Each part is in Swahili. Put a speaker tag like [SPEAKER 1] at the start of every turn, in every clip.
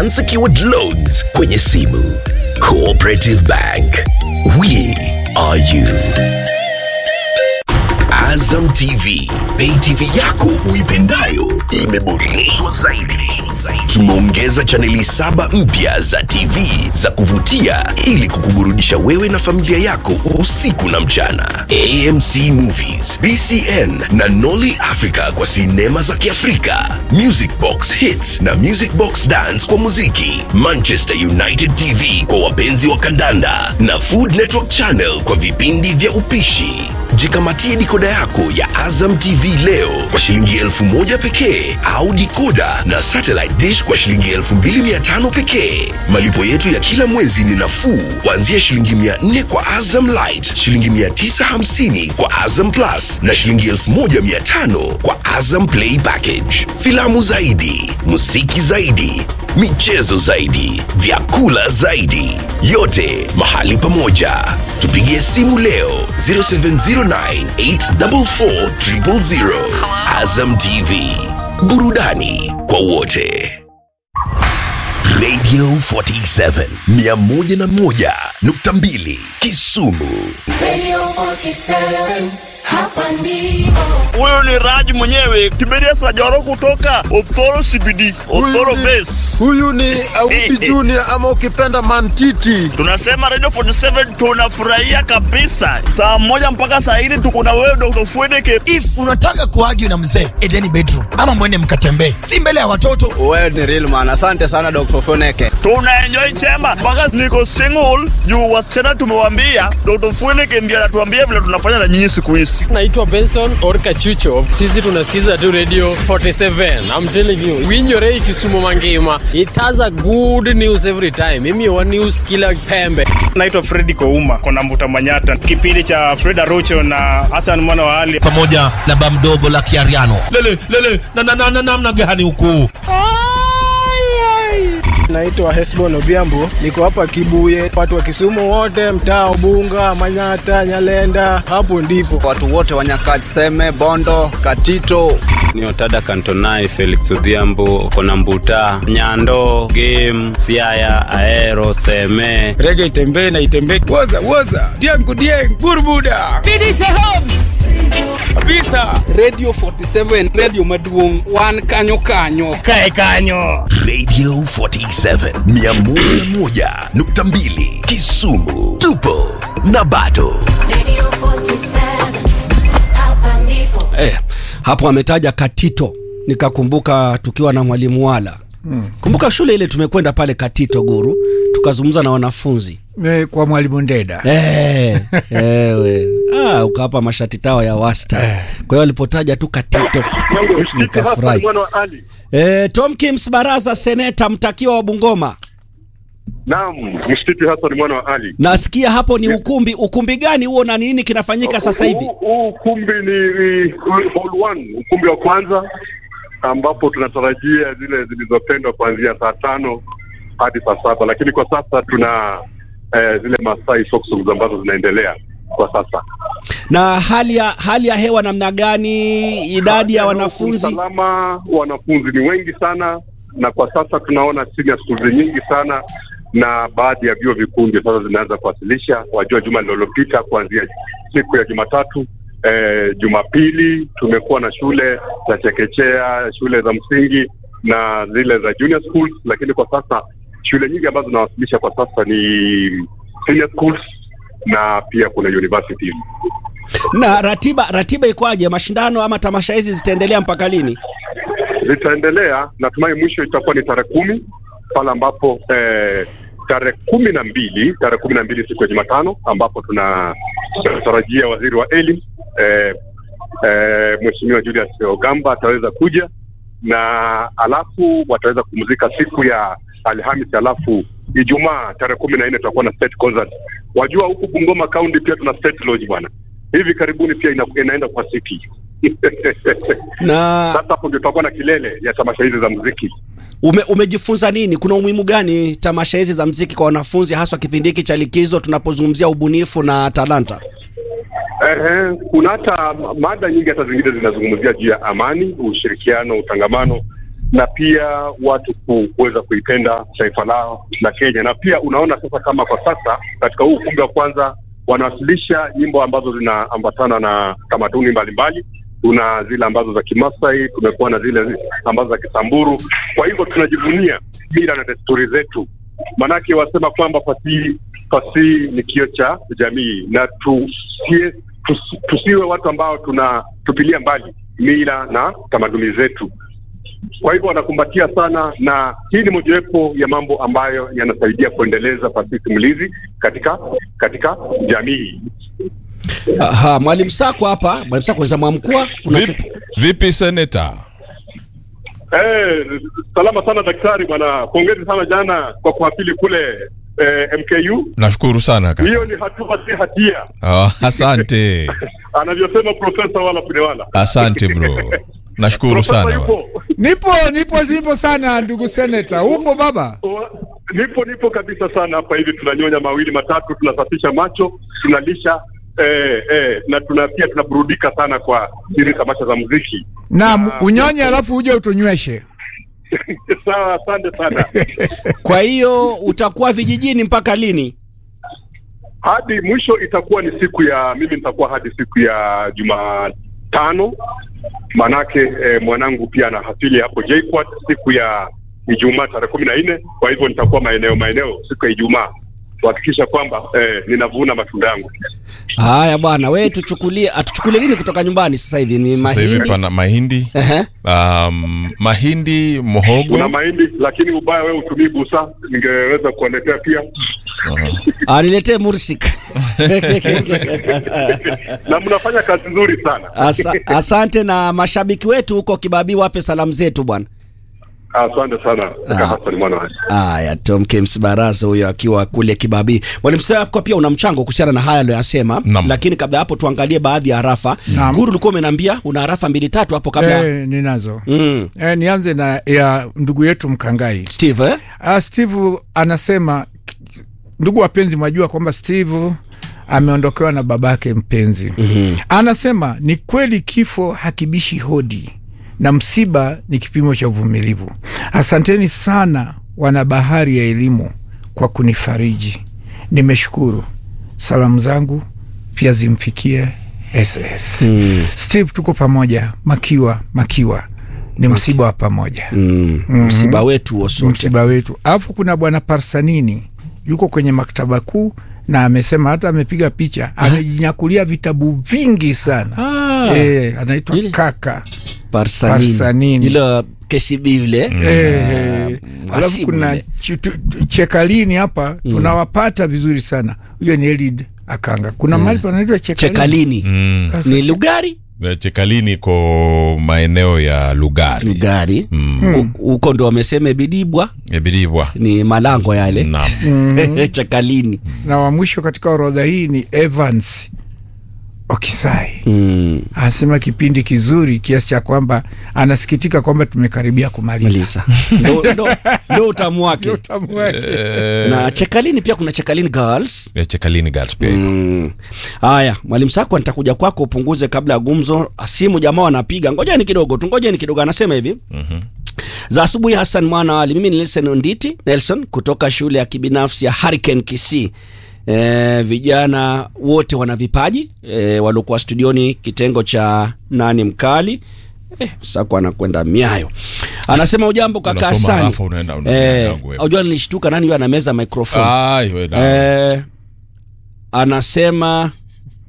[SPEAKER 1] unsecured loans kwenye simu. Cooperative Bank, we are you. Azam TV, pay TV yako uipendayo imeboreshwa zaidi. Tumeongeza chaneli saba mpya za TV za kuvutia ili kukuburudisha wewe na familia yako usiku na mchana. AMC Movies, BCN na Nolly Africa kwa sinema za Kiafrika, Music Box Hits na Music Box Dance kwa muziki, Manchester United TV kwa wapenzi wa kandanda na Food Network Channel kwa vipindi vya upishi. Jikamatie dikoda yako ya Azam TV leo kwa shilingi elfu moja pekee au dikoda na satellite dish kwa shilingi elfu mbili mia tano pekee. Malipo yetu ya kila mwezi ni nafuu kuanzia shilingi mia nne kwa Azam Light, shilingi mia tisa hamsini kwa Azam Plus na shilingi elfu moja mia tano kwa Azam Play Package. Filamu zaidi, muziki zaidi, michezo zaidi, vyakula zaidi, yote mahali pamoja. Tupigie simu leo 0709844000. Azam TV, burudani kwa wote. Radio 47 101.2 Kisumu.
[SPEAKER 2] Radio 47, hapa ndipo.
[SPEAKER 3] Huyu ni Raj mwenyewe Kiberia Sajoro kutoka Othoro CBD, Othoro Base.
[SPEAKER 4] Huyu ni Auti Junior ama ukipenda Mantiti.
[SPEAKER 3] Tunasema Radio 47 tunafurahia kabisa. Saa moja mpaka saa hili tuko na wewe Dr. Fwedeke.
[SPEAKER 5] if unataka kuargue na mzee edeni bedroom ama mwende mkatembee si mbele ya watoto
[SPEAKER 6] Wewe ni real man. Asante sana Dr. Foneke.
[SPEAKER 3] Tuna enjoy chema mpaka niko single juu wasichana tumewambia Dr. Fwedeke ndiye anatuambia vile tunafanya na nyinyi siku hizi.
[SPEAKER 7] naitwa benson orka chucho sisi tunasikiza tu radio 47 i'm telling you winyorei kisumu mangima it has a good news every time mimi wa news kila pembe
[SPEAKER 8] naitwa fredi kouma kona mbuta manyata kipindi cha fred arocho na hasan mwana wa ali
[SPEAKER 9] pamoja na bamdogo la kiariano lele lele na na na na namna gani huku
[SPEAKER 6] Naitwa Hesbon Odhiambo, niko hapa Kibuye. Watu wa Kisumu wote, mtaa Ubunga, Manyata, Nyalenda, hapo ndipo watu wote wa Nyakaseme, Bondo, Katito.
[SPEAKER 10] ni otada kantonai felix odhiambo kona mbuta nyando game siaya aero seme
[SPEAKER 7] rege itembee na itembee woza woza diangu dieng burbuda kabisa radio 47 radio maduong wan kanyo kanyo
[SPEAKER 1] Radio 47 101.2 Kisumu. Tupo na bado.
[SPEAKER 2] Radio 47, hapa ndipo.
[SPEAKER 11] eh, hapo ametaja Katito nikakumbuka tukiwa na mwalimu wala hmm. Kumbuka shule ile tumekwenda pale Katito Guru tukazungumza na wanafunzi
[SPEAKER 4] Eh, kwa mwalimu Ndeda.
[SPEAKER 11] eh, ewe ah, ukawapa mashati tao ya wasta kwa hiyo alipotaja tu Katito nikafurahi. Eh, Tom Kims Baraza, seneta mtakiwa wa Bungoma,
[SPEAKER 12] Naam, mshititi Hassan mwana wa Ali.
[SPEAKER 11] nasikia hapo ni ukumbi. Ukumbi gani huo na nini kinafanyika sasa hivi?
[SPEAKER 12] Huu- Huu ukumbi ni ni hall one, ukumbi wa kwanza ambapo tunatarajia zile zilizopendwa kuanzia saa tano hadi saa saba, lakini kwa sasa tuna eh, zile Masai folk songs ambazo zinaendelea kwa sasa.
[SPEAKER 11] Na hali ya hali ya hewa namna gani? Idadi ya wanafunzi
[SPEAKER 12] Usalama, wanafunzi ni wengi sana, na kwa sasa tunaona senior schools nyingi sana na baadhi ya vyuo vikuu ndio sasa zinaanza kuwasilisha. Wajua, juma lililopita kuanzia siku ya Jumatatu eh, Jumapili tumekuwa na shule za chekechea, shule za msingi na zile za junior schools, lakini kwa sasa shule nyingi ambazo zinawasilisha kwa sasa ni senior schools na pia kuna universities.
[SPEAKER 11] na ratiba ratiba ikoaje? Mashindano ama tamasha hizi zitaendelea mpaka lini?
[SPEAKER 12] zitaendelea. Natumai mwisho itakuwa ni tarehe kumi pale ambapo eh, tarehe kumi na mbili tarehe kumi na mbili siku ya Jumatano ambapo tuna tunatarajia waziri wa elimu eh, eh, Mheshimiwa Julius Ogamba ataweza kuja na alafu wataweza kupumzika siku ya Alhamisi, alafu Ijumaa tarehe kumi na nne tutakuwa na state concert. Wajua huku Bungoma County pia tuna state lodge bwana, hivi karibuni pia ina, inaenda kwa city
[SPEAKER 11] na
[SPEAKER 12] sasa hapo ndio tutakuwa na kilele ya tamasha hizi za muziki.
[SPEAKER 11] Ume, umejifunza nini? Kuna umuhimu gani tamasha hizi za mziki kwa wanafunzi, haswa kipindi hiki cha likizo tunapozungumzia ubunifu na talanta?
[SPEAKER 12] Ehe, kuna hata mada nyingi hata zingine zinazungumzia juu ya amani, ushirikiano, utangamano na pia watu ku- kuweza kuipenda taifa lao la Kenya. Na pia unaona sasa kama kwa sasa katika huu ukumbi wa kwanza wanawasilisha nyimbo ambazo zinaambatana na tamaduni mbalimbali. Tuna zile ambazo za Kimasai, tumekuwa na zile ambazo za Kisamburu. Kwa hivyo tunajivunia mila na desturi zetu, maanake wasema kwamba fasihi fasihi ni kio cha jamii, na tusie, tus, tusiwe watu ambao tunatupilia mbali mila na tamaduni zetu. Kwa hivyo wanakumbatia sana, na hii ni mojawapo ya mambo ambayo yanasaidia kuendeleza fasihi simulizi katika katika jamii.
[SPEAKER 11] Aha, mwalimu Sako hapa, mwalimu Sako za mwamkua
[SPEAKER 13] Vipi, vipi seneta?
[SPEAKER 12] Eh, salama sana daktari bwana, pongezi sana jana kwa kuwasili kule eh, MKU.
[SPEAKER 13] Nashukuru sana kaka.
[SPEAKER 12] Hiyo ni hatua si hatia,
[SPEAKER 13] Oh, asante.
[SPEAKER 12] anavyosema Profesa wala Punewala.
[SPEAKER 13] Asante bro. Nashukuru
[SPEAKER 12] Profesa
[SPEAKER 13] sana.
[SPEAKER 12] yupo?
[SPEAKER 14] Nipo, nipo, nipo sana ndugu seneta. Upo baba?
[SPEAKER 12] Nipo, nipo kabisa sana hapa hivi, tunanyonya mawili matatu, tunasafisha macho, tunalisha eh, eh, na tuna pia tunaburudika sana kwa hizi tamasha za muziki.
[SPEAKER 14] Naam, unyonye alafu uje utunyweshe.
[SPEAKER 12] Sawa, asante sana.
[SPEAKER 11] Kwa hiyo utakuwa vijijini mpaka lini?
[SPEAKER 12] hadi mwisho itakuwa ni siku ya mimi nitakuwa hadi siku ya Jumatano, manake eh, mwanangu pia ana hafili hapo JKUAT siku ya Ijumaa tarehe kumi na nne. Kwa hivyo nitakuwa maeneo maeneo siku ya Ijumaa kuhakikisha kwamba eh, ninavuna matunda yangu.
[SPEAKER 11] Haya bwana, wewe tuchukulie, atuchukulie nini kutoka nyumbani sasa hivi? Ni
[SPEAKER 13] Sasa hivi
[SPEAKER 11] mahindi.
[SPEAKER 13] pana mahindi. Um, mahindi, muhogo.
[SPEAKER 12] Kuna mahindi, lakini ubaya wewe utumii busa, ningeweza kuwaletea pia
[SPEAKER 11] Ah, niletee mursik.
[SPEAKER 12] na mnafanya kazi nzuri sana.
[SPEAKER 11] Asa, asante na mashabiki wetu huko Kibabii wape salamu zetu bwana.
[SPEAKER 12] Asante sana kaka Hassan mwana wa
[SPEAKER 11] Haya, Tom Kims Baraza huyo akiwa kule Kibabii. Mwalimu Sako pia una mchango kuhusiana na haya aliyoyasema, lakini kabla ya hapo tuangalie baadhi ya harafa.
[SPEAKER 14] Naam.
[SPEAKER 11] Guru ulikuwa umeniambia una harafa mbili tatu hapo kabla.
[SPEAKER 14] Eh, ninazo.
[SPEAKER 11] Mm.
[SPEAKER 14] Eh, nianze na ya ndugu yetu Mkangai.
[SPEAKER 11] Steve eh?
[SPEAKER 14] Ah, Steve anasema ndugu wapenzi, mwajua kwamba Steve ameondokewa na babake mpenzi. mm-hmm. Anasema ni kweli kifo hakibishi hodi na msiba ni kipimo cha uvumilivu. Asanteni sana wana bahari ya elimu kwa kunifariji, nimeshukuru. Salamu zangu pia zimfikie SS
[SPEAKER 11] Mm.
[SPEAKER 14] Steve, tuko pamoja. Makiwa makiwa ni msiba wa pamoja
[SPEAKER 11] Mm.
[SPEAKER 14] Mhm.
[SPEAKER 11] Msiba wetu huo sote.
[SPEAKER 14] msiba wetu. Alafu kuna bwana Parsanini yuko kwenye maktaba kuu na amesema hata amepiga picha, amejinyakulia vitabu vingi sana
[SPEAKER 11] Ah.
[SPEAKER 14] e, anaitwa kaka
[SPEAKER 11] Parsanini.
[SPEAKER 14] Parsanini.
[SPEAKER 11] Ile KCB yule.
[SPEAKER 14] Eh, alafu
[SPEAKER 11] Mhasibu
[SPEAKER 14] kuna
[SPEAKER 11] yule.
[SPEAKER 14] chu- tu- tu- chekalini hapa tunawapata vizuri sana. Huyo ni Elid Akanga. Kuna mahali panaitwa chekalini,
[SPEAKER 11] Chekalini.
[SPEAKER 13] Mm.
[SPEAKER 11] Ni Lugari?
[SPEAKER 13] Eh, Chekalini iko maeneo ya Lugari.
[SPEAKER 11] Lugari.
[SPEAKER 13] Mm.
[SPEAKER 11] Hu- Huko ndo wamesema Bidibwa
[SPEAKER 13] Ebidibwa.
[SPEAKER 11] ni malango yale.
[SPEAKER 13] Naam.
[SPEAKER 14] Mhm.
[SPEAKER 11] Chekalini.
[SPEAKER 14] na wa mwisho katika orodha hii ni Evans Okisai.
[SPEAKER 11] Mm.
[SPEAKER 14] Anasema kipindi kizuri kiasi cha kwamba anasikitika kwamba tumekaribia kumaliza.
[SPEAKER 11] Ndo- ndo- ndo utamu wake.
[SPEAKER 14] Ndio utamu wake.
[SPEAKER 11] na Chekalini pia kuna Chekalini Girls.
[SPEAKER 13] Ya Chekalini Girls pia iko.
[SPEAKER 11] Mm. Haya, mwalimu Sakwa, nitakuja kwako upunguze kabla ya gumzo. Simu jamaa wanapiga, ngojeni kidogo tu, ngojeni kidogo. Anasema hivi
[SPEAKER 13] Mhm.
[SPEAKER 11] za asubuhi. Hassan mwana wali, mimi ni Nelson Onditi Nelson kutoka shule ya kibinafsi ya Hurricane Kisii. E, vijana wote wana vipaji e, waliokuwa studioni kitengo cha nani mkali Eh, Sakwa anakwenda miayo. Anasema ujambo kaka
[SPEAKER 13] Unasoma
[SPEAKER 11] Hasani.
[SPEAKER 13] halafu unaenda- unaenda
[SPEAKER 11] Eh,
[SPEAKER 13] yangu wewe.
[SPEAKER 11] unajua nilishtuka nani huyo anameza microphone.
[SPEAKER 13] Ai, we na.
[SPEAKER 11] Eh, anasema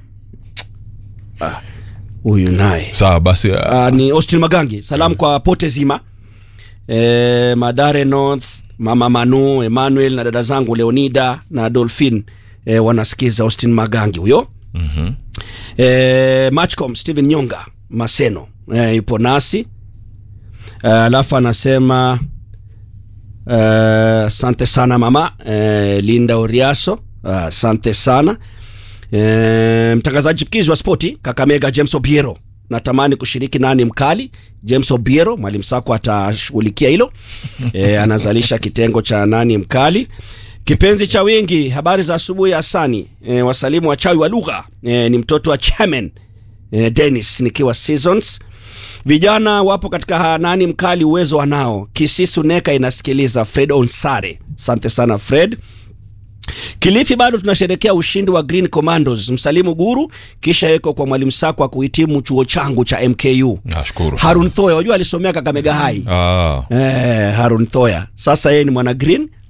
[SPEAKER 11] Ah, huyu naye
[SPEAKER 13] Sawa basi.
[SPEAKER 11] uh, ni Austin Magangi. Salamu kwa pote zima e, Madare North, mama Manu, Emmanuel na dada zangu Leonida na Dolphin e, wanasikiza Austin Magangi huyo.
[SPEAKER 13] Mhm.
[SPEAKER 11] e, Matchcom Steven Nyonga Maseno e, yupo nasi Eh, alafu anasema eh, asante sana mama e, Linda Oriaso Ah, asante sana e, mtangazaji chipukizi wa spoti Kakamega James Obiero natamani kushiriki nani mkali James Obiero mwalimu Sako atashughulikia hilo e, anazalisha kitengo cha nani mkali kipenzi cha wingi habari za asubuhi Hasani e, wasalimu wachawi wa lugha e, ni mtoto wa chairman e, Dennis nikiwa seasons vijana wapo katika hanani mkali uwezo wanao kisisu neka inasikiliza fred onsare asante sana fred Kilifi bado tunasherekea ushindi wa Green Commandos. Msalimu Guru kisha yeko kwa mwalimu Sakwa kuhitimu chuo changu cha MKU.
[SPEAKER 13] Nashukuru.
[SPEAKER 11] Harun Thoya, wajua alisomea Kakamega High.
[SPEAKER 13] Ah.
[SPEAKER 11] Eh, Harun Thoya. Sasa yeye ni mwana Green